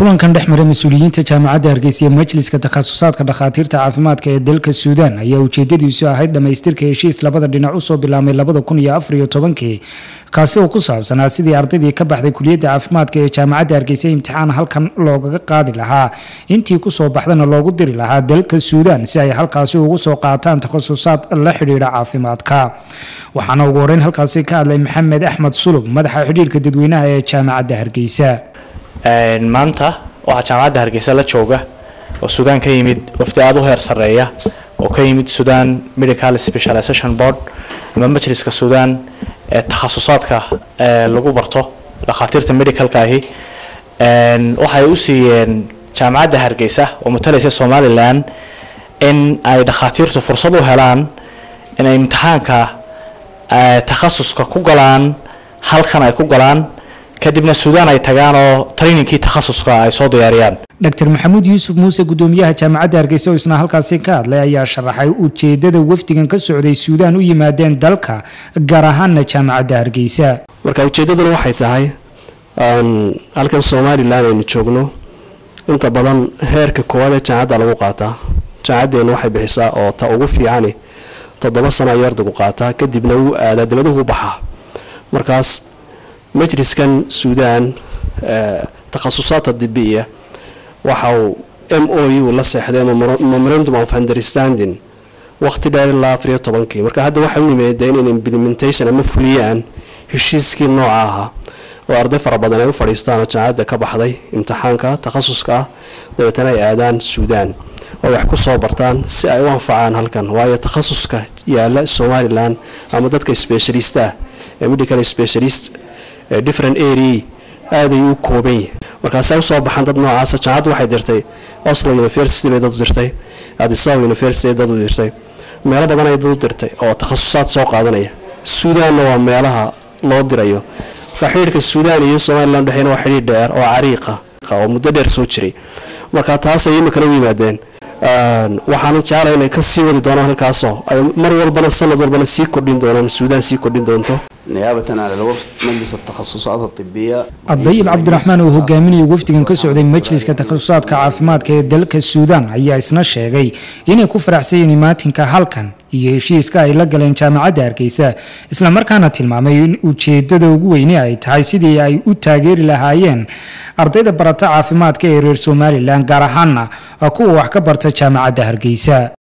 kulankan dhex maray mas-uuliyiinta jaamacadda hargeysa iyo majliska takhasusaadka dhakhaatiirta caafimaadka ee dalka suudaan ayaa ujeedadiisu ahayd dhammaystirka heshiis labada dhinac usoo bilaabmay labada kun iyo afar iyo tobankii kaasi oo ku saabsanaa sidii ardaydii ka baxday kuliyadda caafimaadka ee jaamacadda hargeysa imtixaan halkan loogaga qaadi lahaa intii kusoo baxdana loogu diri lahaa dalka suudaan si ay halkaasi ugu soo qaataan takhasusaad la xidhiidha caafimaadka waxaana ugu horeyn halkaasi ka hadlay maxamed axmed sulub madaxa xidhiirka dadweynaha ee jaamacadda hargeysa maanta waxaa jaamacadda hargeysa la jooga oo suudaan ka yimid wafdi aada u heer sarreeya oo ka yimid suudaan medical specialization board ama majliska suudaan ee takhasusaadka lagu barto dhakhaatiirta medicalka ahi waxay u siiyeen jaamacadda hargeysa oo matalaysa somalilan in ay dhakhaatiirtu fursad u helaan inay imtixaanka takhasuska ku galaan halkan ay ku galaan kadibna suudaan ay tagaan oo trainingkii takhasuska ay soo diyaariyaan dr maxamuud yuusuf muuse gudoomiyaha jaamacadda hargeysa oo isna halkaasi ka hadlay ayaa sharaxay ujeedada wafdigan ka socday suudaan u yimaadeen dalka gaar ahaana jaamacadda hargeysa marka ujeeddaduna waxay tahay halkan somalilan aynu joogno inta badan heerka koowaad ee jaamacadda lagu qaataa jaamacaddeena waxay bixisaa oo ta ugu fiicani toddoba sano ayuu ardaygu qaataa kadibna wuu aadaa dibaduhu baxaa markaas majliskan suudaan takhasusaadka dibiya waxa uu m o u la seexday memorandum of understanding waqti dheer ilaa afariyo tobankii marka hadda waxay u yimaadeen in implementation ama fuliyaan heshiiskii nooca ahaa oo arday fara badan ay u fadhiistaan oo jaamacadda ka baxday imtixaanka takhasuska ah dabeetana ay aadaan suudaan oo wax ku soo bartaan si ay u anfacaan halkan waayo takhasuska yaala somalilan ama dadka specialist ah ee medical specialist different area aaday u kooban yahay markaasay usoo baxaan dad noocaasa jaamacaddu waxay dirtay oslo university bay dad u dirtay adisaba university bay dad u dirtay meelo badan ay dad u dirtay oo takhasusaad soo qaadanaya suudaanna waa meelaha loo dirayo marka xidhiirka suudaan iyo somalilan dhexeena waa xidhiir dheer oo cariiqa oo muddo dheer soo jiray marka taasay imikana u yimaadeen waxaana jeclay inay ka sii wadi doonaan halkaasoo ay mar walbana sanad walbana sii kordhin doonaan suudaan sii kordhin doonto نيابة على الوفد مجلس التخصصات الطبية adayib cabdiraxmaan oo hogaaminaya wafdigan ka socday majliska takhasusaadka caafimaadka ee dalka suudaan ayaa isna sheegay inay ku faraxsayeen imaatinka halkan iyo heshiiska ay la galeen jaamacadda hargeysa islamarkaana tilmaamay in ujeedada ugu weyne ay tahay sidii ay u taageeri lahaayeen ardayda barata caafimaadka ee reer somalilan gaar ahaana kuwa wax ka barta jaamacadda hargeysa